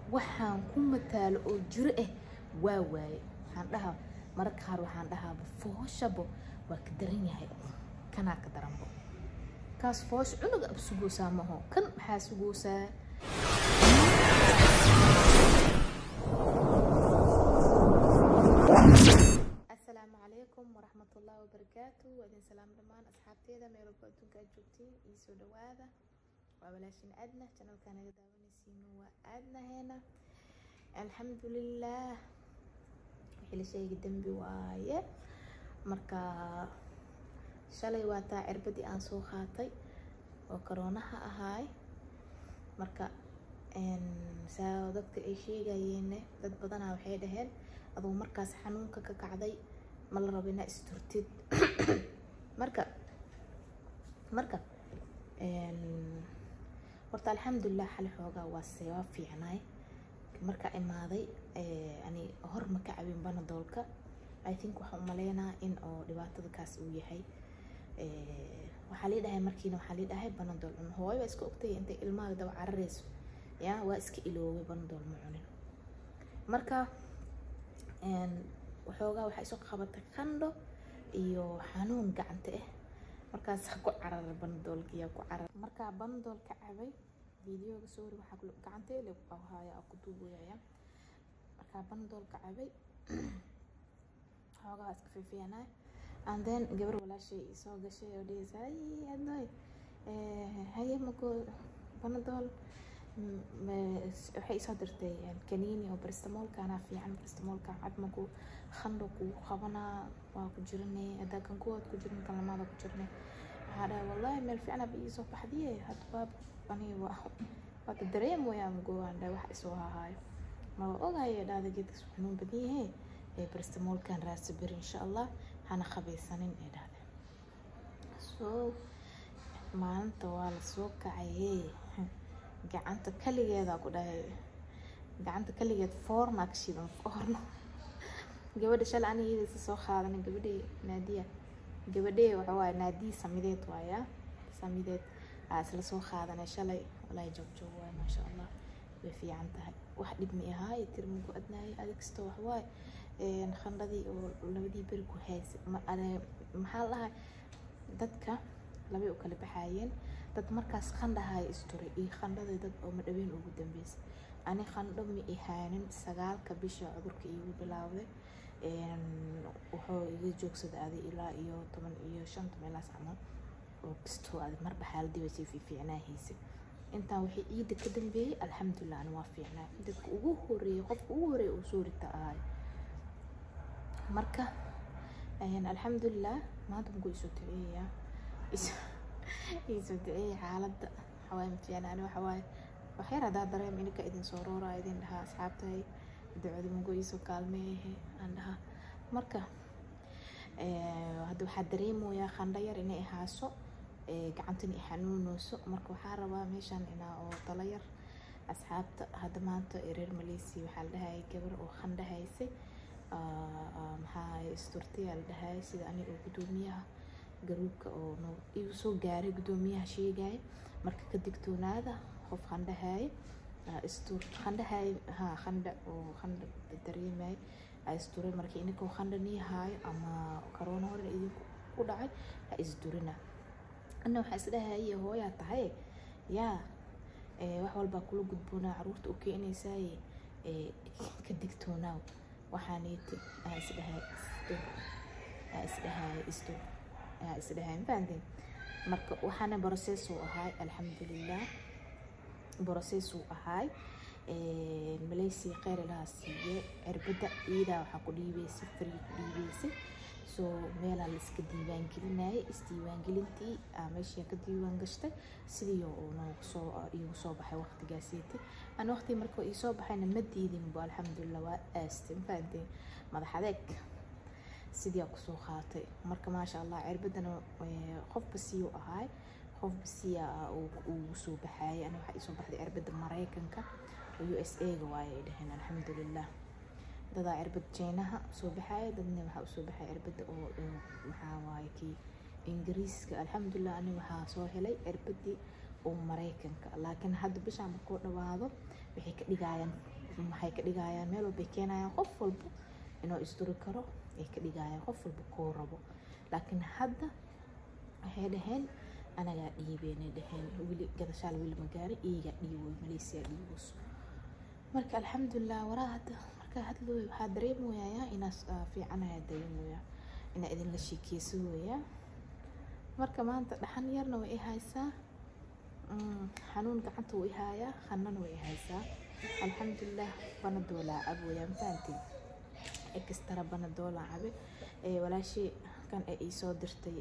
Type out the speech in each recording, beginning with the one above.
waxaan ku mataalo oo jiro ah waa waaye waxaan dhahaa mararka qaar waxaan dhahaaba fooshabo waa ka daran yahay kanaa ka daranbo kaas foosh cunug ab sugoosaa maho kan maxaa sugoosaa asalaamu calaykum waraxmatullaahi wabarakaatu waa idin salaam dhammaan asxaabteeda meel walba adduunka aad joogtiin iyo soo dhawaada waa walaashin aadna janalka naga daawanaysiino waa aadnaheena alxamdulilaah wixii la sheegi dembi waaye marka shalay waa taa cirbadii aan soo qaatay oo karoonaha ahaay marka saa dadka ay sheegayeenne dad badanaa waxay dhaheen aduu markaas xanuunka ka kacday ma la rabo inaa isturtid marka marka horta alxamdulilah xali xoogaa waa seebaa fiicnaay marka imaaday ani hor ma ka cabin banadoolka i think waxaan umaleynaa in oo dhibaatada kaas uu yahay waxaa lii dhahay markiina waxaa lii dhahay banadool cun hooyo waa iska ogtay intay ilmaha daba carareyso ya waa iska iloobay banadool ma cunin marka waxoogaa waxaa isoo qabatay qandho iyo xanuun gacanta ah markaas ku cararay banadoolkiyaa ku carar markaa banadoolka cabay videoga sorry waxaa gacanta le haya ku duubaya markaa banadoolka cabay xoogaa iska fiifiyanay and then gabar walaashay soo gashay oo dhehaysa ay adnoy haye mako banadool waxay isoo dirtay kaniini oo baristamoolkaana fiican baristamoolka cabmaku khandho kuu qabanaa waa ku jiranay haddaa kan kuwaad ku jirin kan lamaada ku jirnay waxaa dhahay wallahi meel fiican aba iisoo baxdiye hadda waab ani waada dareem wayaan goaan dhahay wax isoo hahaayo maba ogayo dhahda geedkas xanuun badan yahe baristamoolkan raasa beri insha allah hana qabaysanin ee dhahda so maalinta waa lasoo kacaye gacanta kaligeeda ku dhahay gacanta kaligeed foorna ka shidan foorno gabadha shalay anigeedasa soo qaadanay gabadhii naadiya gabadhee waxa waaye naadiyi samideed waaya samideed aa isla soo qaadanay shalay walaahi joogjoog waay maasha allah way fiican tahay wax dhib mi ahaa iyo tirmigu adnaayay adigsto wax waaye khandhadii oo labadii beri ku haysay maxaa la dhahay dadka labay u kala baxaayeen dad markaas khandhahay isturay iyo khandhadii dad oo madhaween ugu dambeysay ani khandho ma ihaanin sagaalka bisha cudurka iigu bilaawday wuxuu iga joogsaday adi ilaa iyo toban iyo shan toban camal oo kastoo adi marba xaaladii way sii fiicnaahaysay intaan waxay iida ka dambeeyey alxamdulilah ani waa fiicnaa dadka ugu horeeyay qofka ugu horeeya uu soo rita ahay marka alxamdulilah maanta muku isoo duceeyaa isoo duceeyay xaaladda waxawaaye mafiicna ani waxawaaye waxyar haddaa dareem ininka idin soo roora idin dhahaa asxaabtahay ducada mugo iisoo kaalmeeyahe aan dhahaa marka hadda waxaa dareemoyaa qandho yar inay ahaaso gacantan i xanuuneyso marka waxaa rabaa meeshan inaa oo talo yar asxaabta hadda maanta reer malaysia waxaa la dhahayay gabar oo qandho haysay maxaa isturtiyaa la dhahayay sida ani oo guddoomiyaha garuubka oo igu soo gaaray guddoomiyaha sheegaya marka ka digtoonaada qof qandhahaye istur qandhahaye ha qandha oo qandha dareemay isturay marka ininka qandha nii haayo ama karoona hore idinku ku dhacay ha isdurina ana waxaa isdhahaye hooyaa tahay yaa wax walbaa kula gudboonaa caruurta u keenaysaaye ka digtoonaaw waxaaniiti aa isdhahay isdur aa isdhahaye isdur aa isdhahay mafahanteen marka waxaana brocessuu ahaay alxamdulilah brocessuu ahaay malaysia kheyr ilaha siiye cirbadda iidaa waxaa ku dhiibeysay free ku dhiibeysay so meelaa la iska diiwaan gelinayay isdiiwaangelintii meeshii ka diiwaan gashtay sidii oo noogu soo iigu soo baxay waqtigaaseeti ani waqtii marka ii baxayna ma diidinbo alxamdulilah waa aastay mafahanteen madax adeeg sidii aa kusoo qaatay marka maasha allah cirbaddana qofba siyuu ahaay qofba siya ugu soo baxaayay ani waxaa iisoo baxday cirbadda maraykanka oo u s a ga waaye ay dhaheen alxamdulilah dadaa cirbad jeynaha soo baxaaya dadna waxaa usoo baxaya cirbadda oo maxaa waaye kii ingiriiska alxamdulilah ani waxaa soo helay cirbadii oo maraykanka laakiin hadda bishaan markuu dhawaado waxay ka dhigayaan maxay ka dhigayaan meel walbay keenayaan qof walba inuu isduri karo ay ka dhigayaan qof walba koo rabo laakiin hadda waxay dhaheen anagaa dhiibeynay dhaheen weli gadashaal weli magaari iyagaa dhiiboy malaysia dhiibos marka alxamdulilah waraa hadda markaa hadlooy waxaa dareemoyayaa inaas fiicanayaa dareemoyaa inaa idinla sheekeysawoyaa marka maanta dhaxan yarna way i haysaa xanuun gacanta wuu i haayaa hanana way i haysaa alxamdulilah banadoolaa caboyaa mafahantiin extra banadoola cabe walaashii kan ay iisoo dirtay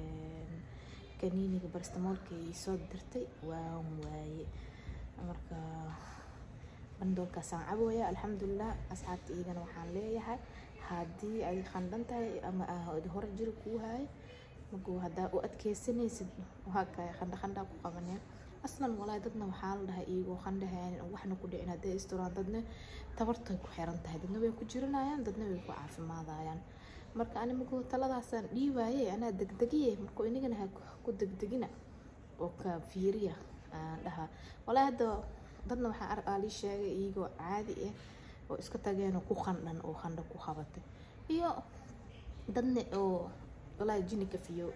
kaniiniga barstamoolka ay iisoo dirtay waan waaye marka banadoolkaasaan cabooya alxamdulilah asxaabta iyagana waxaan leeyahay haddii ay khandhan tahay ama hore jiri kuu haayo magu haddaa u adkeysanaysid waa kay khandha khandhaa ku qabaneen aslan walaahi dadna waxaa la dhahay iyagoo khandhahayn waxna ku dhicin hadday isturaan dadna tabartay ku xiran tahay dadna way ku jiranayaan dadna way ku caafimaadayaan marka ani magu taladaasaan dhiiwaaye anaa degdegiye marka inagana ha ku degdegina oo ka fiiriya aan dhaha walaahi hadda dadna waxaa arkaa lii sheegay iyagoo caadi ah oo iska tageen oo ku khandhan oo khandha ku qabatay iyo dadna oo walaahi jini kafiyo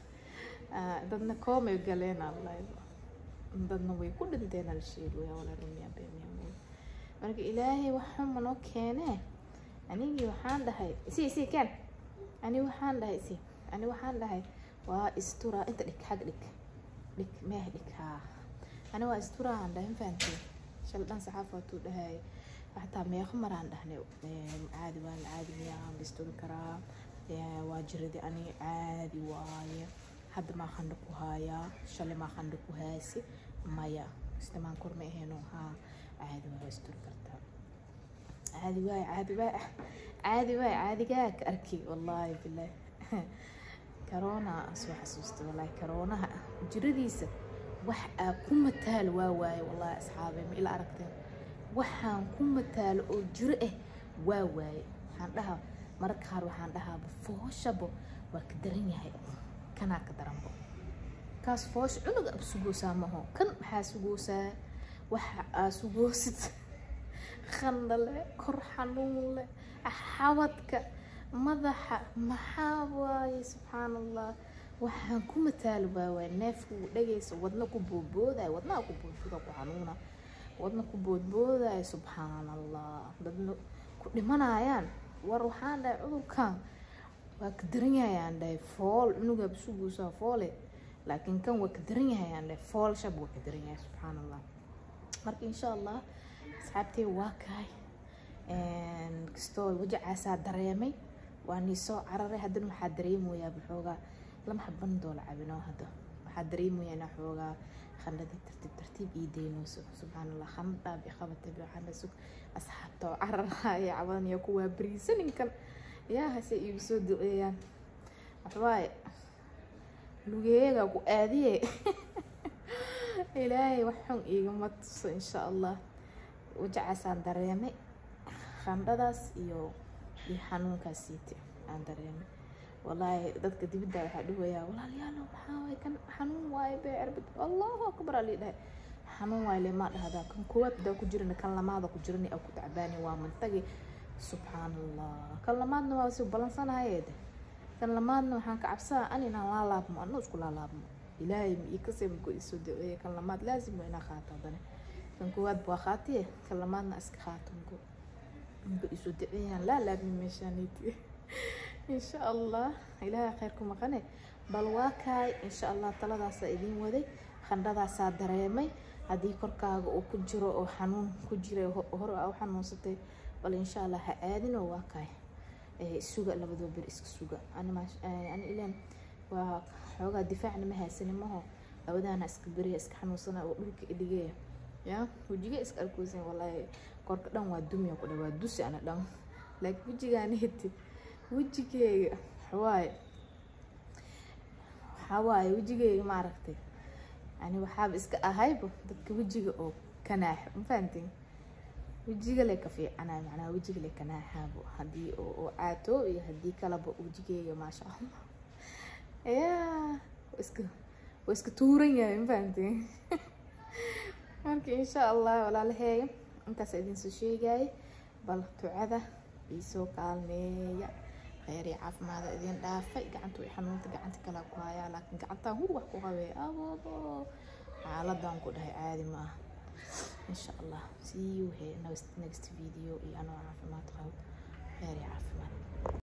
dadna koomay galeen allahi dadna way ku dhinteen al sheegaya walaa rumiya beemiya marka ilaahay waxuma noo keenee anigii waxaan dhahay si si keen ani waxaan dhahay si ani waxaan dhahay waa istura inta dhig xag dhig dhig meeh dhig haa ani waa istura aan dhahay fahanteen shal dhan saxaaf waatuu dhahay xataa meeqa maraan dhahnay caadi waan caadi miyaan la isturi karaa waa jiradi ani caadi waaye hadda maa khandha ku haayaa shalay maa khandha ku haasi maya istamaan kor ma ahayno haa caadi waa isturi kartaa caadi waay caadi waay caadi waay caadigaa ka arki wallaahi bilaah corona soo xasuusta wallaahi coronaha jiradiisa wax aa ku mataal waa waaye wallaahi asxaabay ma ila aragteen waxaan ku mataalo oo jiro ah waa waaye waxaan dhahaa mararka qaar waxaan dhahaaba fooshabo waa ka daran yahay kanaa ka daranbo kaas foosha cunuga ab sugoosaa maho kan maxaa sugoosaa waxa aa sugoosid khandhale kor xanuun leh xabadka madaxa maxaa waaye subxaan allah waxaan ku mataalo baa waay neefku dhagaysa wadna ku boodboodayo wadnaha ku boodbooda ku xanuuna wadna ku boodboodayo subxaan allah dadna ku dhimanayaan war waxaan dhahay cudurkan waa ka daran yahay aan dhahay fool cunugaa suguusaa foole laakiin kan waa ka daran yahay aan dhahay fool shab waa ka daran yahay subxaan allah marka insha allah asxaabtey waa kahay kastoo wajacaasaa dareemay waa nii soo cararay haddana waxaa dareemoyaa baxoogaa lama xaban doola cabinoo hadda waxaa dareemoyaa inaa xoogaa khandhadii tartiib tartiib ii daynayso subxaan allah khandhaab i qabatay waxaana sug asxaabta oo cararaya cabadanaya kuwaa beriisaninkan yaa hase iigu soo duceeyaan waxbaaye lugeeyaga ku aadiye ilaahay wax xun iigama tuso insha allah wajacaasaan dareemay khandhadaas iyo iyo xanuunkaas siite aan dareemay wallaahi dadka dibidda waxaa dhawayaa walaalayaalo maxaa waay kan xanuun waaye bee cirbid allahu akbar aa lii dhahay xanuun waaye le maa dhahdaa kan koowaad daa ku jirana kan lamaada ku jirani aa ku tacbaani waa mantagi subxaan allah kan lamaadna waa si ballansanahayeede kan lamaadna waxaan ka cabsaa an inaan laalaabmo anna isku laalaabmo ilaahay ma ii kasee mago isoo daceeye kan lamaad laazim waa inaa qaato haddana kan koowaad baa qaatiye kan lamaadna iska qaato mago mago isoo daceeyaan laalaabmi meeshaaniiti insha allah ilaahay khayr ku maqane bal waa kaay insha allah taladaasaa idiin waday khandhadaasaa dareemay haddii korkaaga uu ku jiro oo xanuun ku jira hore aa u xanuunsatay bal insha allah ha aadinoo waa kaay suga labadoo ber iska suga ani ilan waa xoogaa difaacna ma haysani maho labadaana iska beriya iska xanuunsana oo dhulka idhigeya ya wejiga iska arkoosan wallaahi korka dhan waa dumiya ku dha waa dusi ana dhan laakiin wejigaana heti wejigeyga waxawaaye waxawaaye wejigeyga maaragtay yani waxaaba iska ahayba dadka wejiga oo kanaaxo ma fahantiin wejiga le ka fiicanayo macnaha wejiga le kanaaxaabo haddii oo caatoo iyo haddii kaleba wejigeyga maasha allah ya iska waa iska tuuran yahay ma fahantiin marka insha allah walaalaheeya intaas idinsoo sheegayay bal ducada iisoo kaalmeeya kheyr iyo caafimaada idin dhaafay gacanta way xanuunta gacanta kalaa ku hayaa laakiin gacantaan hur wax ku qabee ababo xaaladan ku dhahay caadi ma aha insha allah see you here next next video iyo anoo caafimaad qabo kheyr iyo caafimaad